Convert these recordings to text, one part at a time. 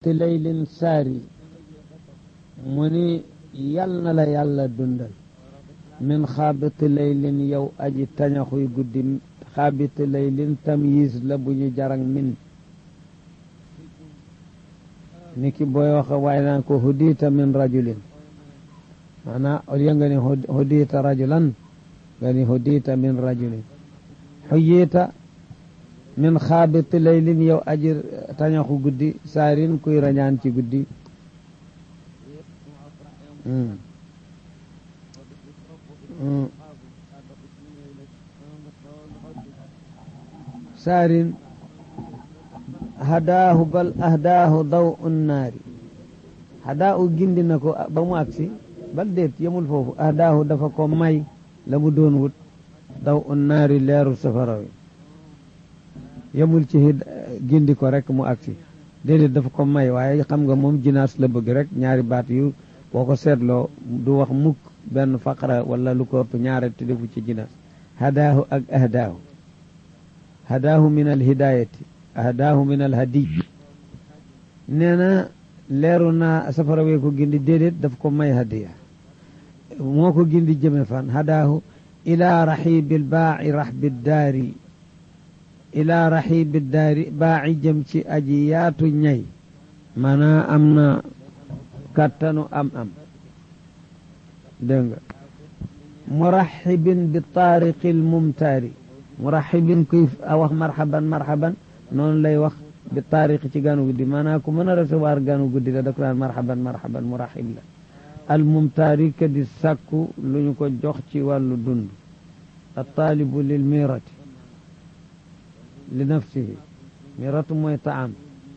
xaabiti laylin saari mu ni yal na la yàlla dundal min xaabiti laylin yow aji tañaxuy guddi xaabiti laylin tamyiz la bu ñu jarang min ni ki booy wax waaye naan ko hudiita min rajulin maanaam au lieu nga ni hudiita rajulan nga ni hudiita min rajulin xuyiita min xaabiti laylin yow aji tañaxu guddi saarin kuy rañaan ci guddi saarin hadaahu bal ahdaahu daw unnaari hadaahu gindi na ko ba mu agsi bal déet yemul foofu ahdaahu dafa ko may la mu doon wut daw unnaari leeru safara wi yemul ci gindi ko rek mu agsi déedéet dafa ko may waaye xam nga moom jinaas la bëgg rek ñaari baat yu boo ko seetloo du wax mukk benn faqra wala lu ko ëpp ñaare te defu ci jinaas hadaahu ak ahdaahu hadaahu min al hidayati ahdaahu min al hadiy nee na leeru naa safara wee ko gindi déedéet daf ko may hadiya moo ko gindi jëme fan hadaahu ila raxibil baaci raxbi daari ila raxibi daari baaci jëm ci aji yaatu ñay maanaa am na kattanu am am dégg nga muraxibin bi taariqi lmumtaari muraxibin kuy wax marxaban marxaban noonu lay wax bi taariqi ci ganu guddi maanaam ku mën a recevoir ganu guddi la da ko naan marxaban marxaban muraxib la almumtaari ka di sàkku lu ñu ko jox ci wàllu dund altaalibu lil mirati li nafsihi miratu mooy taam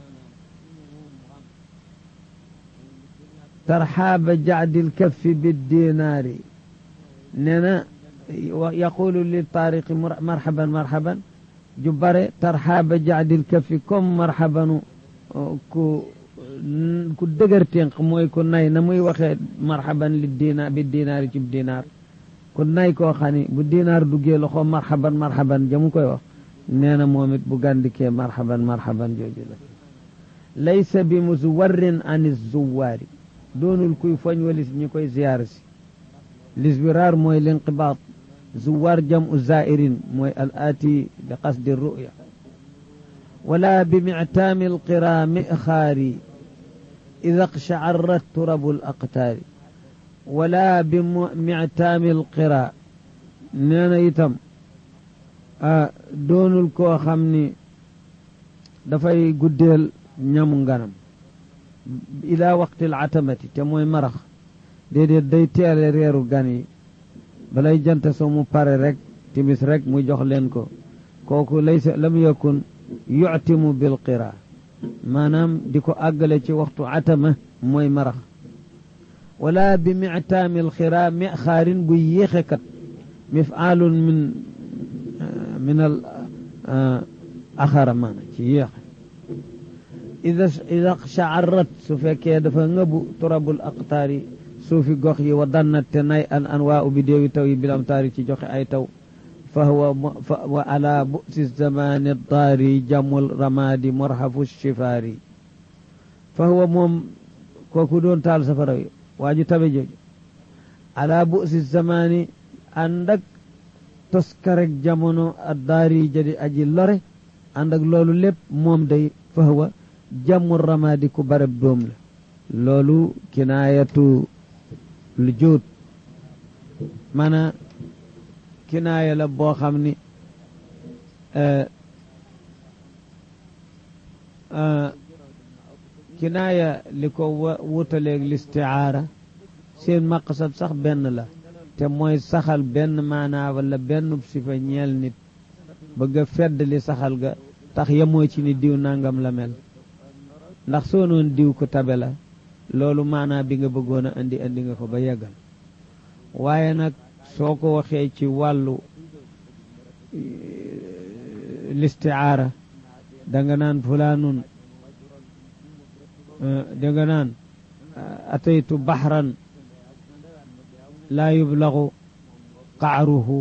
tarxaaba jacdil kaffi biddinaari nee na yaqulu li taariqi marxaban marxaban ju bare tarxaaba jacdil kaffi comme marxabanu ku ku dëgër ténq mooy ku nay na muy waxee marxaban li dina bi dinaari ci dinaar ku nay koo xam ni bu dinaar duggee loxo marxaban marxaban jamu koy wax nee na moom it bu gàndikee marxaban marxaban jooju la laysa bi muswarrin an zuwaari doonul kuy foñ walis ñi koy ziyaar si lisbiraar mooy linqibaat zuwaar jamu zairin mooy al aati bi qasdi ruya wala bi mictaami alqira mixaari ida qchacarat turabu alaqtaari wala bi mictaami alqira nee na itam doonul koo xam ni dafay guddeel ñamu nganam ila waqti alatamati te mooy marax déedéet day teele reeru gan yi balay jant so mu pare rek timis rek mu jox leen ko kooku laysa lam yakun yuctimu bil qira maanaam di ko àggale ci waxtu atama mooy marax wala bi mictaami alxira mi xaarin bu yéexe kat mifaalun min min al axara maana ci yéexe ida ida shaarat su fekkee dafa ngëbu turabul aqtaari suufi gox yi wa dannat te nay an an waa ubi déewi taw yi bilam taari ci joxe ay taw fa huwa wa ala bu'si zamani daari jamul ramadi morhafu shifaari fa huwa moom kooku doon taal safara wi waa ju tabe jooju ala bu'si zamani ànd ak toskarek jamono a daari jadi aji lore ànd ak loolu lépp moom day fa huwa jamul ramadi ku bareb doom la loolu kinaayatu lu jóot maanaam kinaaya la boo xam ni kinaaya li ko wutaleeg listiaara seen maqsad sax benn la te mooy saxal benn maanaa wala benn sifa ñeel nit bëgg a fedd li saxal ga tax yemoo ci ni diw nangam la mel ndax soo noon diw ko tabe la loolu maanaa bi nga bëggoon a indi indi nga ko ba yeggal waaye nag soo ko waxee ci wàllu listiaara danga naan fulaanun danga naan ataytu baxran laa yublaxu qaaruhu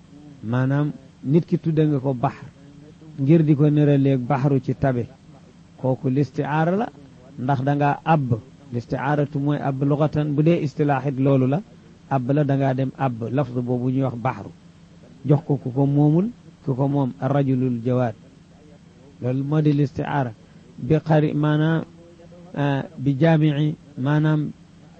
maanaam nit ki tudde nga ko baxar ngir di ko nëraleeg baxaru ci tabe kooku listiaara la ndax da ngaa àbb listiaaratu mooy àbb luxatan bu dee istilaaxit loolu la àbb la da ngaa dem àbb lafz boobu ñuy wax baxru jox ko ku ko moomul ku ko moom rajulul jawaad loolu moo di listiaara bi xari maanaam bi jaamici maanaam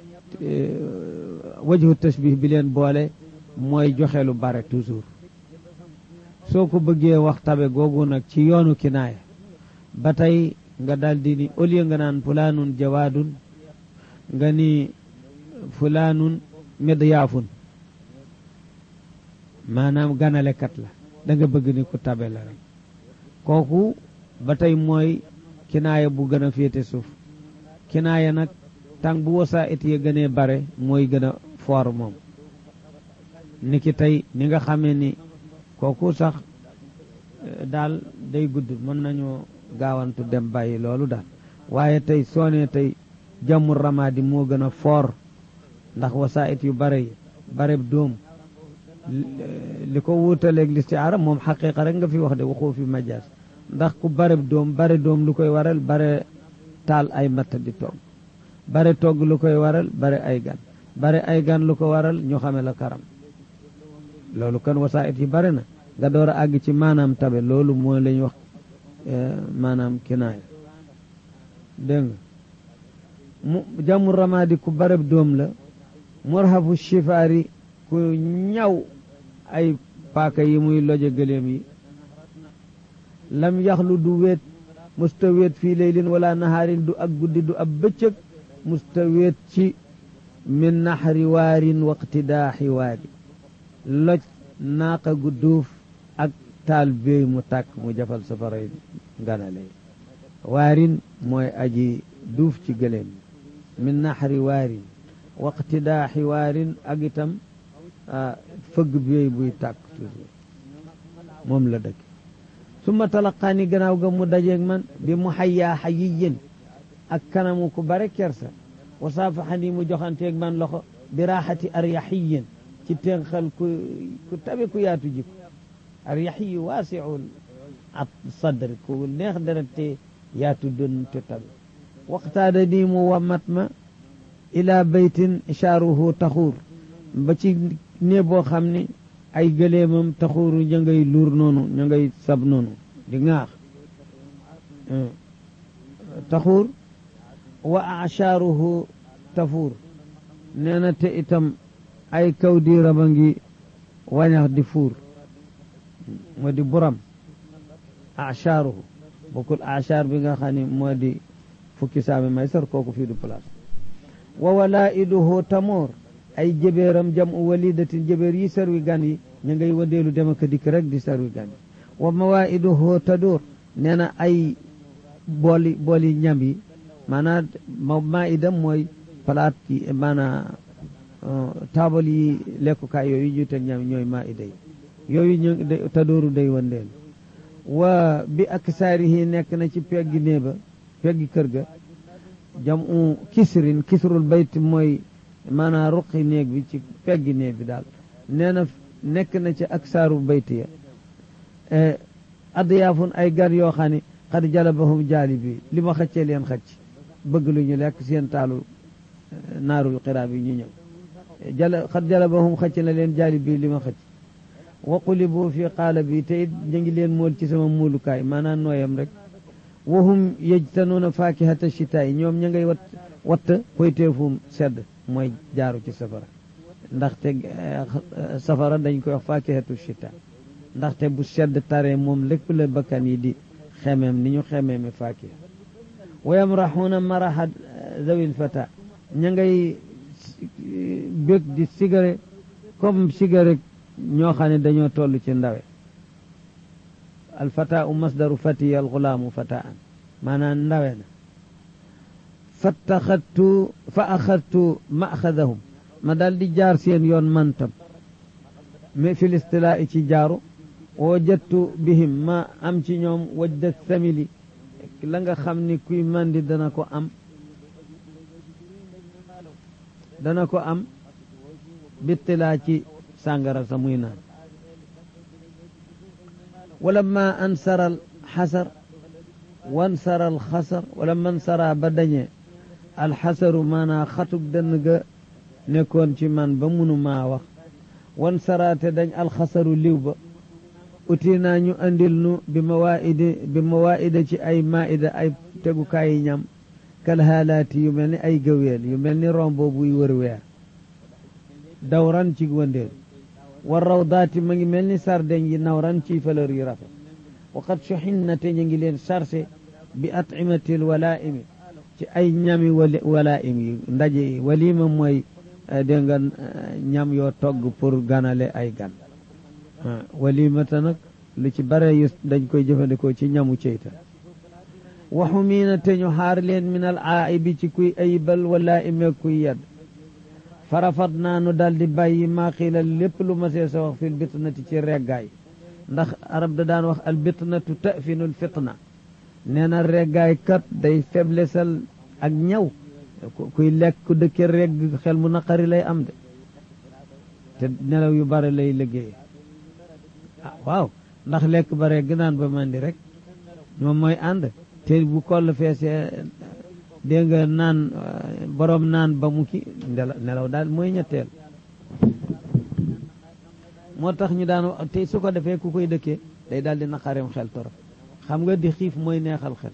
wajhu tashbih bi leen boole mooy joxe lu bare toujours soo ko bëggee wax tabe googu nag ci yoonu kinaaya ba tey nga daldi ni au lieu nga naan fulaanun jawaadun nga ni fulaanun midyaafun maanaam ganalekat la da nga bëgg ni ku tabe la rek kooku ba tey mooy kinaaya bu gën a féete suuf kinaaya nag tàng bu wasaa it ya gënee bare mooy gën a foor moom ni ki tey ni nga xamee ni kooku sax daal day gudd mën nañoo gaawantu dem bàyyi loolu daal waaye tey soo nee tey jàmmul ramaadi moo gën a foor ndax wasaa it yu bare yi bareb doom li ko wuutaleeg listiaara moom xaqiqa rek nga fi wax de waxoo fi majaas ndax ku bareb doom bare doom lu koy waral bare taal ay matt di togg bare togg lu koy waral bare ay gan bare ay gan lu ko waral ñu xame la karam loolu kan wasaa it yi bare na nga door a àgg ci maanaam tabe loolu mooy la ñu wax maanaam kinaaya dégg nga mu jàmmu ramaadi ku bareb doom la murhafu shifaari ku ñaw ay paaka yi muy loje gëléem yi lam yaxlu du weet musta weet fii leylin wala nahaarin du ak guddi du ab bëccëg musta weet ci min naxri waarin waqtidaaxi waari loj naaqa gu duuf ak taal béy mu tàkk mu jafal safaray ganale waarin mooy aji duuf ci gëléem min naxri waarin waqtidaaxi waarin ak itam fëgg béy buy tàkk toujours moom la dëkk summa talaqaani gannaaw ga mu dajeeg man bi mu xayyaa xayiyin ak kanamu ku bare kersa wa saafaxani mu joxanteeg man loxo bi raaxati aryaxiyin ci tenxal ku ku tabe ku yaatu jiko aryaxiyu waasiul at sadri ku neex deret te yaatu dën te tabe waqtaada nii mu wamat ma ila baytin chaaruhu taxuur ba ci ne boo xam ni ay gëleemam taxuuru ña ngay luur noonu ña ngay sab noonu di ŋaax taxuur wa achaaruhu tafuur nee na te itam ay kaw diiram a ngi wañax di fuur moo di buram achaaruhu bokkul achaar bi nga xam ne moo di fukki saami may sar kooku fii du place wa walaiduhu tamoor ay jëbeeram jam u walidatin jëbeer yi sarwi gan yi ñu ngay wadeelu dem ak dikk rek di sarwi gan yi wa mawaiduhu tadur nee na ay booli booli ñam yi maanaam ma maidam mooy palaat yi maanaam taabal yi lekkukaay yooyu ñu teg ñam ñooy maida yi yooyu ñu tadooru day wandeelu wa bi ak saarihi nekk na ci peggi néeba peggi kër ga jam u kisrin kisrul bayt mooy maanaam ruqi néeg bi ci peggi néeg bi daal nee na nekk na ci ak saaru bayt ya adyaafun ay gan yoo xam ne xad jalabahum jaali bi li ma xëccee leen xëcc bëgg lu ñu lekk seen taalu naarul xiraab yi ñu ñëw jala xad jalabahum xëcc na leen jaali bi li ma xëcc waqulibu fi qaala bi te it ñu ngi leen mool ci sama muulukaay maanaam nooyam rek wahum yejtanuuna faakihata chitaay ñoom ña ngay wat watt poyteefum sedd mooy jaaru ci safara ndaxte safara dañ koy wax faakihatu chita ndaxte bu sedd tare moom lépp la bakkan yi di xemeem ni ñu xemeeme faakiha wa yamraxuuna maraxa zawil fata ña ngay bég di sigare comme sigare ñoo xam ne dañoo toll ci ndawe alfata u masdaru fatiya alxulaamu fataan maanaam ndawe na fattaxadtu fa axadtu maxadahum ma daal di jaar seen yoon mantam mais fi listilaa ci jaaru wajattu bihim ma am ci ñoom wajda samili la nga xam ni kuy mandi dana ko am dana ko am bittilaa ci sàngara sa muy naan wala ma ansaral xasar wan saral xasar wala man sara ba dañee alxasaru maanaa xatug dënn ga nekkoon ci man ba munu maa wax wan saraate dañ alxasaru liw ba uti naa ñu andil nu bi mawaidi bi mawaida ci ay maida ay tegukaayi ñam kal haalaati yu mel ni ay gëweel yu mel ni rombo buy wër weer dawran ci wëndeel war rawdaati ma ngi mel ni sardeñ yi nawran ci fleur yu rafet waqad suxinnate ñu ngi leen chargé bi at'imatil walaimi ci ay ñami walaim yi ndaje yi walima mooy dégg nga ñam yoo togg pour ganale ay gan walimata nag lu ci bare yu dañ koy jëfandikoo ci ñamu ceyta waxu miina te ñu xaar leen min al aaibi ci kuy ayibal wala ime kuy yedd farafat naa nu dal di bàyyi maa xiila lépp lu ma see sa wax fil bitnati ci reggaay ndax arab da daan wax al bitnatu tafinul fitna nee na reggaay kat day faiblesal ak ñaw kuy lekk ku dëkke regg xel mu naqari lay am de te nelaw yu bare lay liggéey ah waaw ndax lekk ba regg naan ba mandi rek moom mooy ànd te bu koll feesee dégg nga naan borom naan ba mu ki nelaw daal mooy ñetteel moo tax ñu daan wax te su ko defee ku koy dëkkee day daal di naqareem xel torop xam nga di xiif mooy neexal xel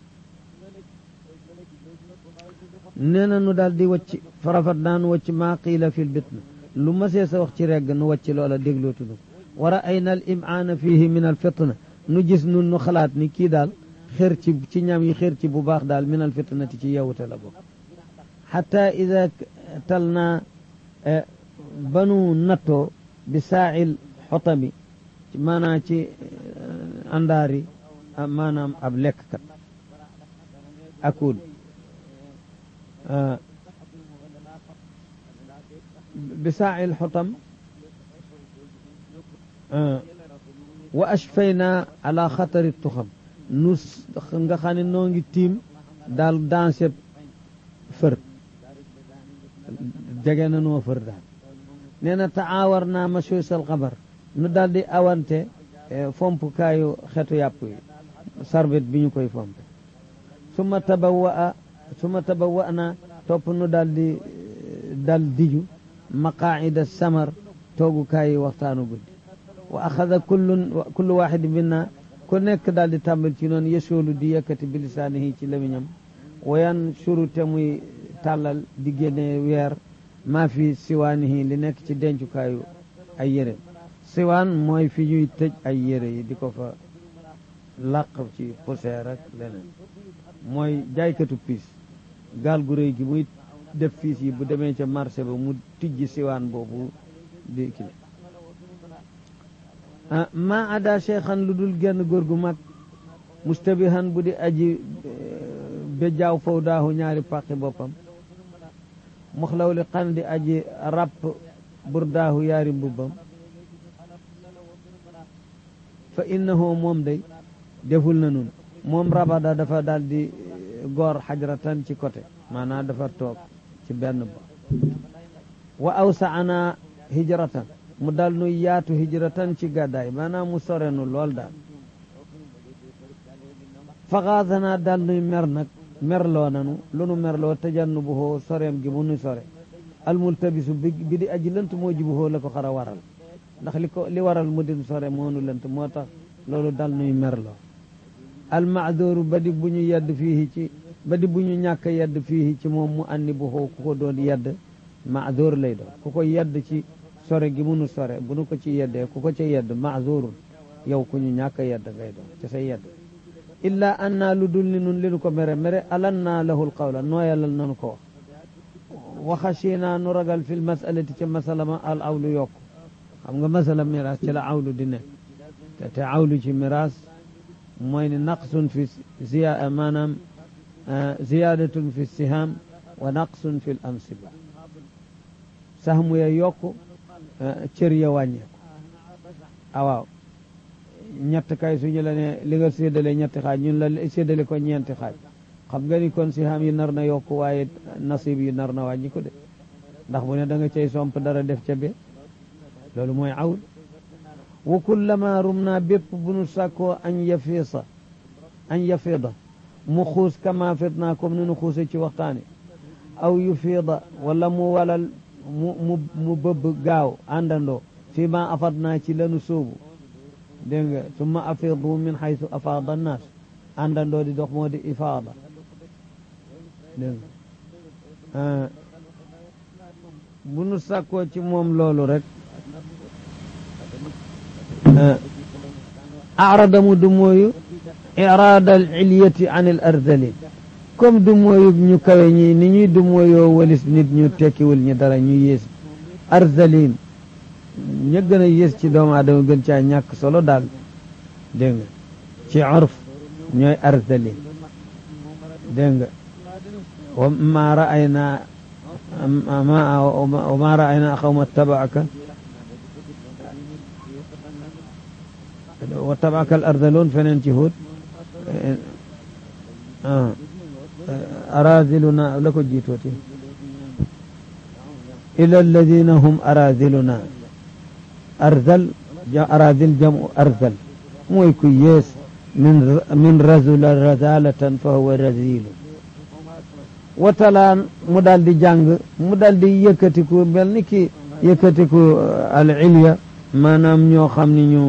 nee na nu daal di wacc farafat naa nu wacc maa qiila fil bitna lu ma see sa wax ci regg nu wacc loola déglootudu wa ra'ayna al imaana fihi min al fitna nu gis nun nu xalaat ni kii daal xër ci ci ñam yi xër ci bu baax daal min al fitnati ci yewute la bokk xata ida tal naa banu nattoo bi saail xotami maanaam ci àndaari maanaam ab lekkkat akul bi saail xotam wa ashfayna ala xatari tuxam nu nga xam ne noo ngi tiim daal danse fër jege na noo fër daal nee na taawar naa machuusal xabar nu daal di awante fompukaayu xetu yàpp yi sarbet bi ñu koy fomp suma tabawa suma tabawa na topp nu daal di dal diju maqaida samar toogukaayi waxtaanu guddi wa axada kullu kullu waxidi minna ku nekk daal di tàmbal ci noonu yesoolu di yëkkati bi lisaanihi ci lamiñam wayan suru te muy tàllal di génne weer maa fi siwaanihi li nekk ci dencukaayu ay yére siwaan mooy fi ñuy tëj ay yére yi di ko fa làq ci poussière ak leneen mooy jaaykatu piis gaal gu rëy gi muy def fiis yi bu demee ca marché ba mu tijji siwaan boobu di kile ma ada cheikhan lu dul genn góor gu mag mustabihan bu di aji bejaaw faw daahu ñaari pàqi boppam muxlaw li xan di aji ràpp burdaahu yaari mbubbam fa innahu moom day deful na nun moom rabada dafa daal di goor xajratan ci côté maanaam dafa toog ci benn ba wa awsaana hijratan mu dal nu yaatu hijratan ci gàddaay maanaam mu sore nu lool daal faxaasanaa dal nuy mer nag merloo nanu lu nu merloo tajannu bu xoo soreem gi mu nu sore almultabisu bi bi di aji lënt moo ji bu xoo la ko xara waral ndax li ko li waral mu din sore moo nu lënt moo tax loolu dal nuy merloo almaadooru ba di bu ñu yedd fii ci ba di bu ñu ñàkk yedd fii ci moom mu anni bu xoo ku ko doon yedd maadoor lay doon ku ko yedd ci sore gi mu nu sore bu nu ko ci yeddee ku ko ca yedd maadoorun yow ku ñu ñàkk yedd ngay doon ci sa yedd illa an naa lu dul ni nun li nu ko mere mere alan naa lahul qawla nooyalal nanu ko wax waxasina nu ragal fil masalati ci masala ma al awlu yokk xam nga masala miraas ci la awlu di nekk te te awlu ci miraas mooy ni naqsun fi ziya maanaam ziyadatun fi siham wa naqsun fi l ansiba sahmu ya yokk cër ya wàññeeku awaaw ñett kay suñu la ne li nga séddale ñetti xaaj ñun la séddale ko ñeenti xaaj xam nga ni kon siham yi nar na yokk waaye nasib yi nar na wàññi ko de ndax bu ne da nga cay somp dara def ca be loolu mooy awl wa kullama rum naa bépp bu nu sàkkoo añ yafiisa añ yafiida mu xuus kama fit naa comme ni nu xuuse ci waxtaani aw yu fiida wala mu walal mu mu mu bëbb gaaw àndandoo fii ma afad naa ci lanu sóobu dégg nga summa afiidu min xaytu afaada annaas àndandoo di dox moo di ifaada dégg nga bu nu sàkkoo ci moom loolu rek arada mu du mooyu iraada al ilyati an al ardalin comme du mooyu ñu kawe ñi ni ñuy du mooyoo walis nit ñu tekkiwul ñi dara ñu yées ardalin ña gën a yées ci doomu aadama gën caa ñàkk solo daal dégg nga ci urf ñooy ardalin dégg nga wa ma raayna wa ma raayna xawma tabaaka wa tabaaka al ardaloon feneen ci Huud araziluna la ko jiitooti ila alladina hum araziluna arzal arazil jamu arzal mooy ku yees min min razula razalatan fa huwa razilu watalaan mu daal di jàng mu daal di yëkkatiku mel ni ki yëkkatiku al ilya maanaam ñoo xam ni ñu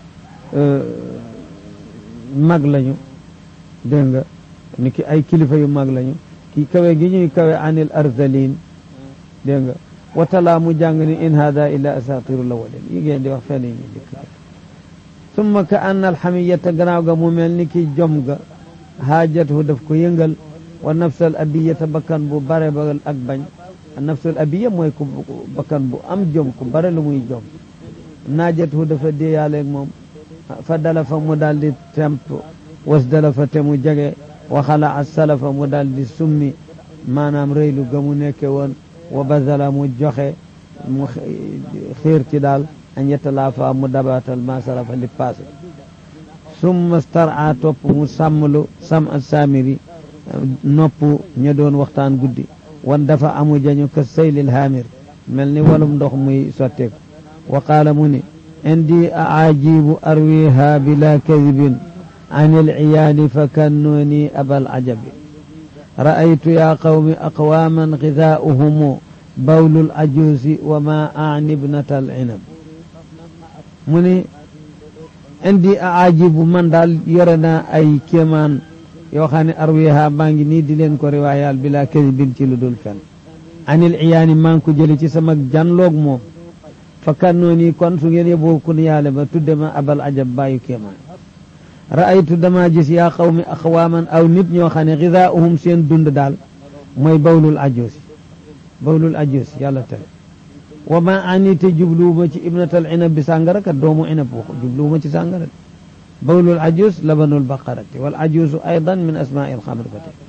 mag lañu dégg nga ni ki ay kilifa yu mag lañu ki kawe gi ñuy kawe anil arzalin dégg nga watala mu jàng ni in hada illa asatiru lawalin yi ngeen di wax fenn yi ñu dikk summa ka anna alxamiyata gannaaw ga mu mel ni ki jom ga haajatu daf ko yëngal wa nafsal abiyata bakkan bu bare ba ak bañ nafsal abiya mooy ku bakkan bu am jom ku bare lu muy jom naajatu dafa déeyaaleeg moom fa dala fa mu daal di temp was dala fa te mu jege waxala a salafa mu daal di summi maanaam rëylu ga mu nekke woon wa bazala mu joxe mu xiir ci daal an yetalaafa mu dabatal ma salafa li passé summa stara topp mu sàmmlu sam a saamiri nopp ña doon waxtaan guddi wan dafa amu jañu ka saylil haamir mel ni walum ndox muy sotteeku wa qaala mu ni indi aajibu arwiha bila kadibin an alciyaani fa kannuni abal ajabi ra'aytu ya qawmi aqwaman gidaa'uhum bawlu lajuusi wa ma aani ibnata alcinab mu ni indi aajibu man daal yore naa ay kéemaan yoo xam ne arwiha maa ngi nii di leen ko riwaayaal bila kadibin ci lu dul fen an alciyaani maa ngi ko jële ci sama janloog moom fa kannooni kon su ngeen yeboo kun yaale ba tudde ma abal ajab bàyyu kéemaan ra'aytu dama gis yaa qawmi aqwaaman aw nit ñoo xam ne gidaa'uhum seen dund daal mooy bawlul ajuusi bawlul ajuusi yàlla tere wa ma ani te jubluwuma ci ibnatal inab bi sàngara kat doomu inab waxu jubluwuma ci sàngara bawlul ajuus labanul baqarati wal ajuusu aydan min asmaa'il xamr ba tey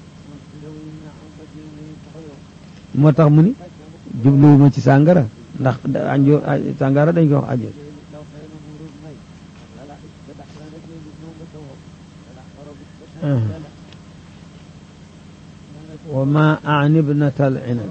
moo tax mu ni jubluwuma ci sàngara ndax anjo sàngara dañ ko wax ajuus wa ma ani ibnata al inab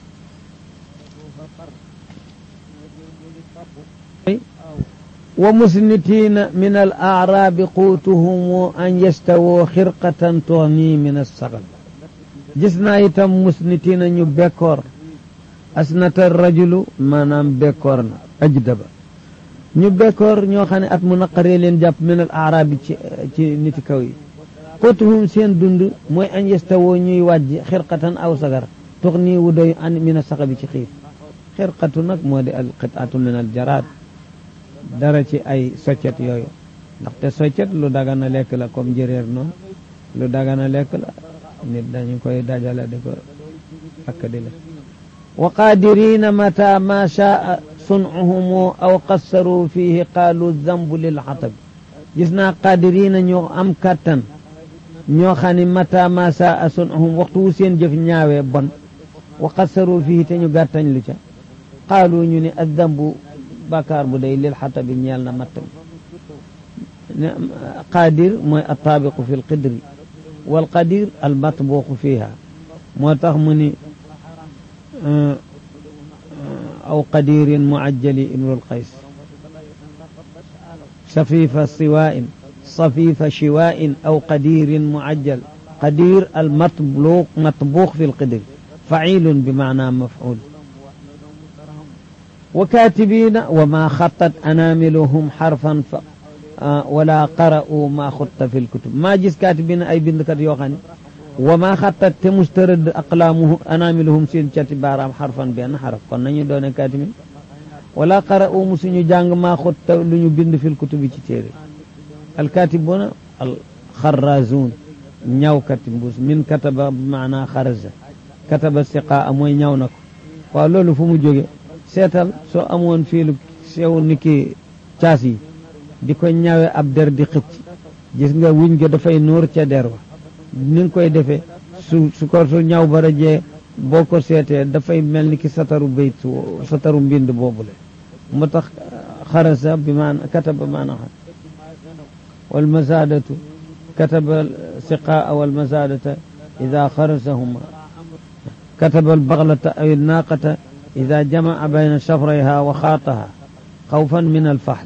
wa musnitina min al aarabi quutuhum an yastawoo xirqatan tuxni min alsagal gis naa itam musnitina ñu bekkoor asnata rajulu maanaam bekkoor na ajdaba ñu bekkoor ñoo xam ne at mu naqaree leen jàpp min al aarabi ci ci niti kaw yi quutuhum seen dund mooy an yastawoo ñuy wàjj xirqatan aw sagar tuxni wu doy an min alsaxabi ci xiif xirqatu nag moo di al qitaatu min al jaraad dara ci ay soccet yooyu ndaxte soccet lu dagana lekk la comme njëréer noonu lu dagana lekk la nit dañu koy dajale di ko akk di la wa qadirina mata ma shaa sun'uhum aw qassaru fihi qaalu zambu lil xatab gis naa qadirina ñoo am kattan ñoo xam ne mata ma shaa sun'uhum waxtu wu seen jëf ñaawee bon wa qassaru fihi te ñu gàttañ lu ca qaalu ñu ne azambu bakaar bu day lil xatabi ñeel na matt mi qaadir mooy attaabiqu fi lqidri wal qadir al matbuuqu fiha moo tax mu ni aw qadirin muajjali imrul qays safifa siwain صفيف شواء أو قدير معجل قدير المطبوخ مطبوخ في القدر فعيل بمعنى مفعول وكاتبين وما خطت أناملهم حرفا ف آه ولا قرأوا ما خط في الكتب ما جس كاتبين أي بندكت يوخاني وما خطت تمسترد أقلامه أناملهم سين بارام حرفا بأن حرف كنا دون كاتبين ولا قرأوا مسنو جانغ ما خط لنو بند في الكتب تيري الكاتبون الخرازون ñaw kati mbuus min kataba maana xaraja kataba siqaa mooy ñaw na ko waaw loolu fu mu jóge seetal soo amoon fiilu sew ni ki caas yi di ko ñawe ab der di xëcc gis nga wuñ ga dafay nuur ca der wa ni nga koy defee su su ko su ñaw ba rajee boo ko seetee dafay mel ni ki sataru bayt sataru mbind boobule mu tax xaraja bi maana kataba maana xar wal masaadatu كتب السقاء والمزادة إذا خرسهما كتب البغلة أو الناقة إذا جمع بين شفريها وخاطها خوفا من الفحل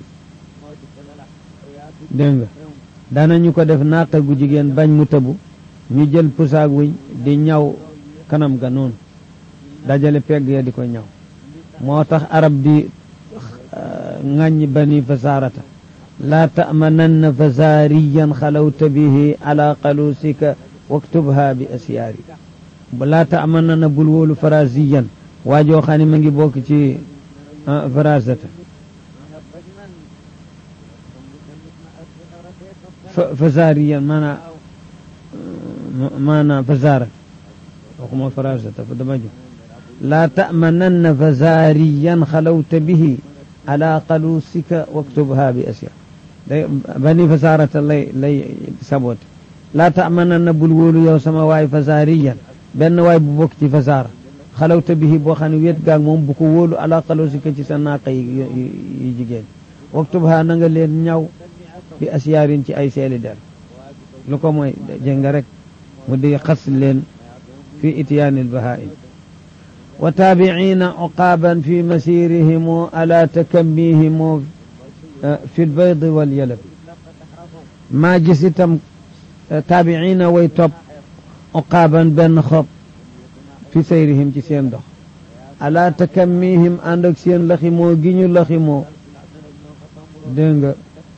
دنگا دانا ñu ko def naqa gu jigéen bañ mu tëbu ñu jël pusaag wiñ di ñaw kanam ga noonu dajale pegg ya di ko ñaw moo tax arab di ŋàññ bani fasaarata لا تأمنن فزاريا خلوت به على قلوسك واكتبها بأسياري لا تأمنن بلول فرازيا واجو خاني منجي بوك تي فرازة فزاريا مانا مانا فزارة وكما فرازة فدمجو لا تأمنن فزاريا خلوت به على قلوسك واكتبها بأسياري bani fasarata lay lay sabote laa tamananna bul wóolu yow sama waay fasariyan benn waay bu bokk ci fasara xalawta bihi boo xam ne wéet gaag moom bu ko wóolu ala xalosika ci sa naaqa yi yi jigéen waktub ha na nga leen ñaw bi asiyaarin ci ay seeli der lu ko mooy jënga rek mu di xas leen fi ityaanil bahaim wa taabiciina uqaaban fi masirihim ala takammihim في البيض واليلب ما جسيتم تابعين ويتوب عقابا بن خب في سيرهم ci seen dox ala takammihim ànd ak seen laximoo gi ñu laximoo dégg nga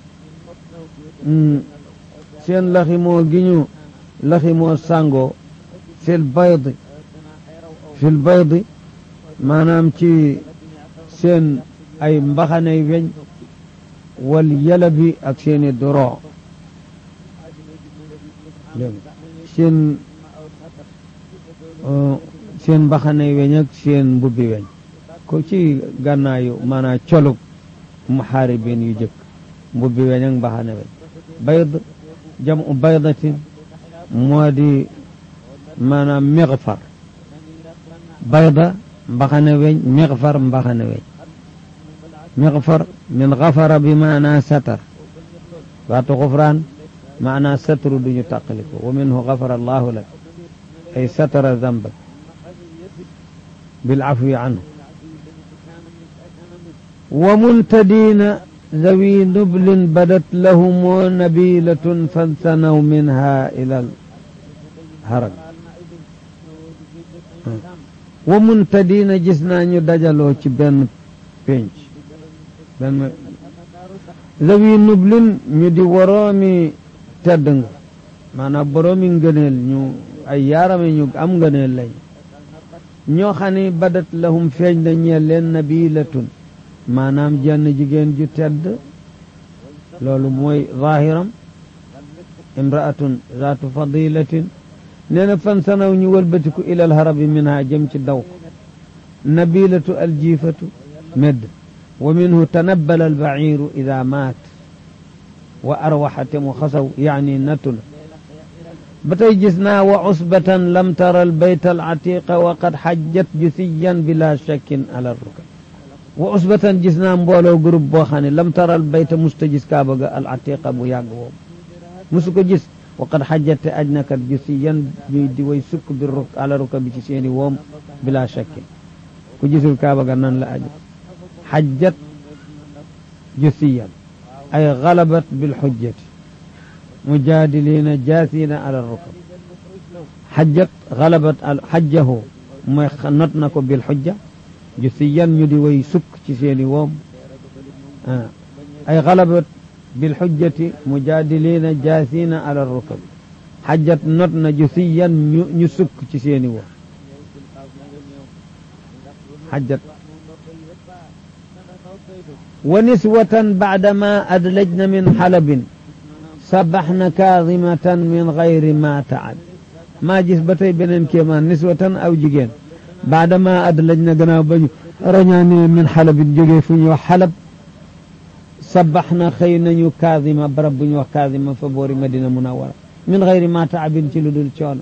seen laximoo gi ñu laximoo sàngoo fil baydi fil baydi maanaam ci seen ay mbaxanay weñ wal yalabi ak seeni doro seen seen mbaxanay weñ ak seen mbubbi weñ ko ci gànnaayu maanaam colug muxaaribin yu jëkk mbubbi weñ ak mbaxane weñ bayd jamu baydatin moo di maanaam mixfar bayda mbaxane weñ mixfar mbaxane weñ مغفر من غفر بمعنى ستر بات غفران معنى ستر دون تقلق ومنه غفر الله لك أي ستر ذنبك بالعفو عنه ومنتدين ذوي نبل بدت لهم نبيلة فانثنوا منها إلى الهرج ومنتدين جسنا دجلو بين بينش benn zawi nublin ñu di woroomi tedd nga maanaam boroomi ngëneel ñu ay yaarame ñu am ngëneel lañ ñoo xam ne badat lahum feeñ na ñeel leen nabilatun maanaam jenn jigéen ju tedd loolu mooy zahiram imraatun zaatu fadilatin nee na fan sanaw ñu wëlbatiku ilal harabi minha jëm ci daw ko nabilatu aljiifatu medd ومنه تنبل البعير إذا مات وأروحت مخسو يعني نتل بتي جسنا وعصبة لم تر البيت العتيق وقد حجت جثيا بلا شك على الركب وعصبة جسنا مبولو قرب بوخاني لم تر البيت مستجس كابغا العتيق بياغو مسكو جس وقد حجت أجنك جثيا دي ويسك بالرك على ركب جسيني ووم بلا شك كجس الكابغا نان لا أجل حجت جثيا أي غلبت بالحجة mujaadiliina jaasiina ala rukab xajjat xalabat al xajjahu mooy not na ko bil xujja ju si yan ñu di way sukk ci seeni woom ay xalabat bil xujjati mujaadiliina jaasiina ala rukab xajjat not na ju si yan ñu ñu sukk ci seeni woom xajjat wa niswatan baadama adlajna min xalabin sabaxna kaadimatan min gayri ma taab maa gis ba tey beneen kéemaan niswatan aw jigéen baadama adlajna gannaaw ba ñu rañaanee min xalabin jógee fu ñuy wax xalab sabaxna xëy nañu kaadima barab bu ñu wax kaadima fa boori madina munawara min gayri ma taabin ci lu dul coono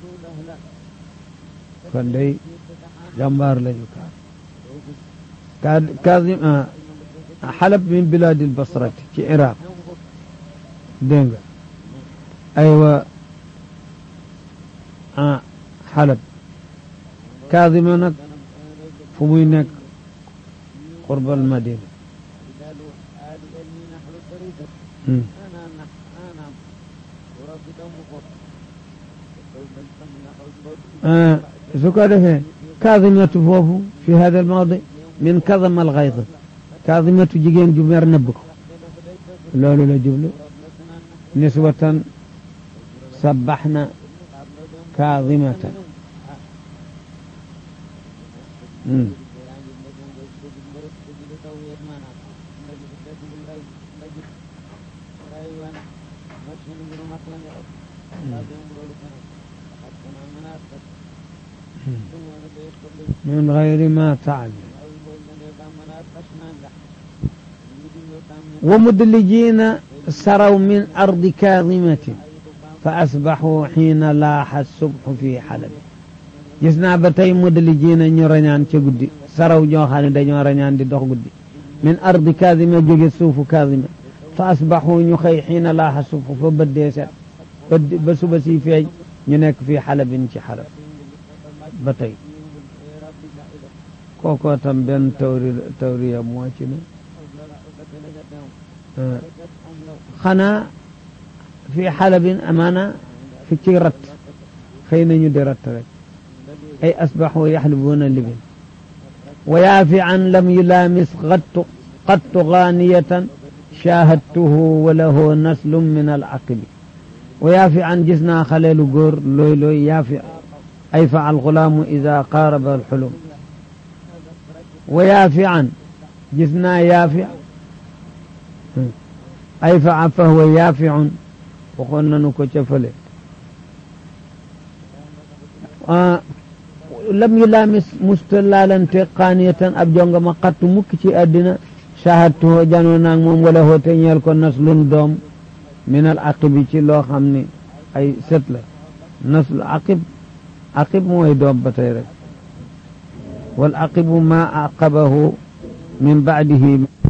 kon day jàmbaar lañu kaa kaadim xalab min bilaadil basrati ci iraq dégg nga aywa ah xalab kaadima nag fu muy nekk qurbal madina su ko defee kaadimatu foofu fi hada al mawdi min kadama al gayd kaadimatu jigéen ju mer nëbb ko loolu la jublu niswatan sabaxna kaadimatan min gayri ma taalam wa mudlijiina saraw min ardi kaadimatin fa asbaxuu xiina laaxa subxu fi xalabi gis naa ba tey mudlijiina ñu rañaan ca guddi saraw ñoo xam ne dañoo rañaan di dox guddi min ardi kaadima jóge suufu kaadima fa asbaxuu ñu xëy xiina laaxa subxu fa bëddee set ba suba si feeñ ñu nekk fii xalabin ci xalab ba tey kookoo tam benn tawri tawriya moo ci ne xanaa fii xalabin amaana fi ci rat xëy nañu di rat rek ay asbaxu yaxlibuuna libin wa yaafi an lam yulaamis qattu qattu gaaniyatan shaahadtuhu wa lahu naslun min al aqibi wa yaafi an gis naa xaleelu góor looy looy yaafi ay fa alxulaamu ida qaaraba alxulum wa yaafi an gis naa yaafi ay fa fa huwa yaafiun waxoon nañu ko ca fële lam yu laamis musta laalante qaaniyatan ab jonga ma xattu mukk ci àddina shahadtuhu janoo naag moom wala hoote ñeel ko naslun doom min al aqibi ci loo xam ne ay sët la naslu aqib aqib mooy doom ba tey rek wal aqibu ma aqabahu min baadihi